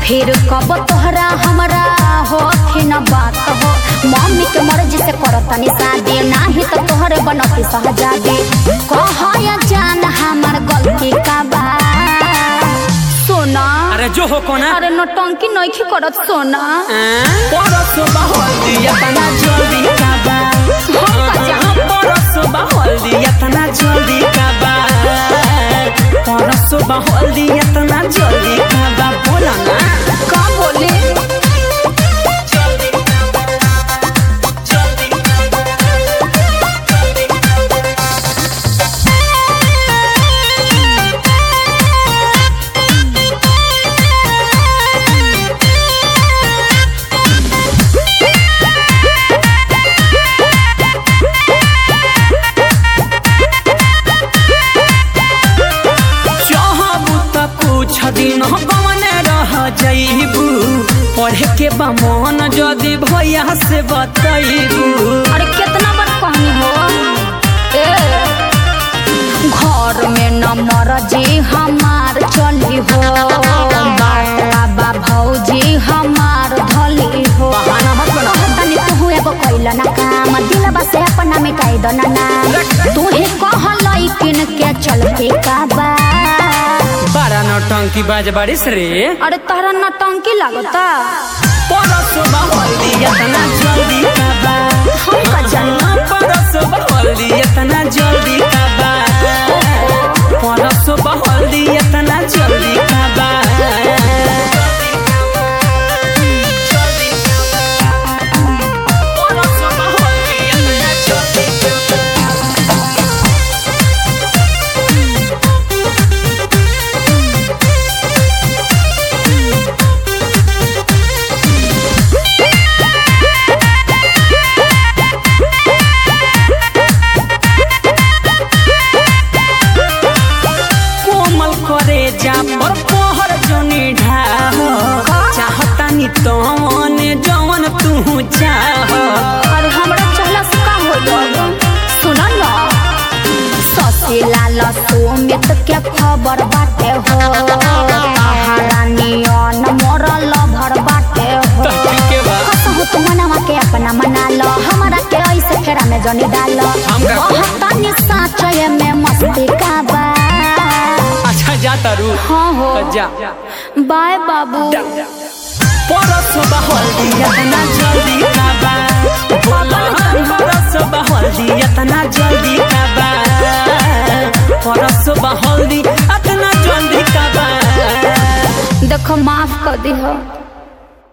फिर कब तोहरा हमरा हो न बात हो मम्मी के मर्जी से करतनी शादी नाही तो तोहरे बनती सहजादी कह या जान हमर गलती का बा सोना अरे जो हो कोना अरे नौटंकी नइखी करत सोना परसो बहल्दी इतना जल्दी काबा हम का जान परसो बहल्दी इतना जल्दी काबा परसो बहल्दी इतना जल्दी काबा बोला ना का बोले जल्दी काबा जल्दी चाहबू त कुछ दिन बमने रह जइबू पढ़े के बा मन जदि भैया से बतैबू अरे कितना बार कहनी हो ए घर में न मरजी हमार चली हो बाबा भौजी हमार धली हो बहाना मत बनाओ। तनी तू एगो कैला ना काम दिलबा से अपना मिटाई दो ना नाम तू ही कहलई किन के चल के काबा बारा नौटंकी बाज बारिश रे अरे तारा नटंकी लागता परसो बहल्दी इतना जल्दी काबा हम का जानी परसो बहल्दी इतना जल्दी काबा परसो बहल्दी इतना जल्दी काबा परसो बहल्दी इतना जल्दी काबा कोमल करे जा पर पहर जनी ढाह चाहता नी तवन जवन तू चाह अरे हमरा चहला से का हो गल सुन न ससी लाल सोमित के खबर बाटे हो पहाड़ा नियन मरल भर बाटे हो तो ठीक है बा। कसहु तू मनवा के अपना मना लो हमरा के ऐसे फेरा में जनी डाल हम का करी? तनी साचय में मस्ती का बा अच्छा जा तारू हाँ हो तो जा बाय बाबू परसो बहल्दी इतना जल्दी काबा बोला परसो बहल्दी इतना जल्दी काबा परसो बहल्दी इतना जल्दी काबा देखो माफ कर दी हो